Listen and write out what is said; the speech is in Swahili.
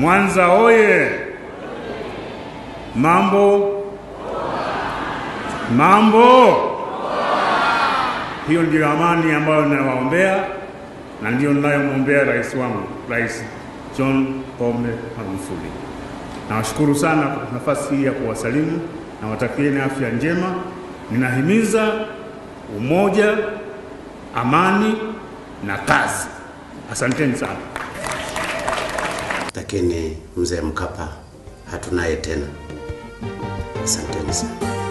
Mwanza oye! Mambo mambo. Hiyo ndiyo amani ambayo ninawaombea na ndiyo ninayomwombea rais wangu, Rais John Pombe Magufuli. Nawashukuru sana kwa nafasi hii ya kuwasalimu na watakieni afya njema. Ninahimiza umoja, amani na kazi. Asanteni sana. lakini mzee Mkapa hatunaye tena. Asanteni sana.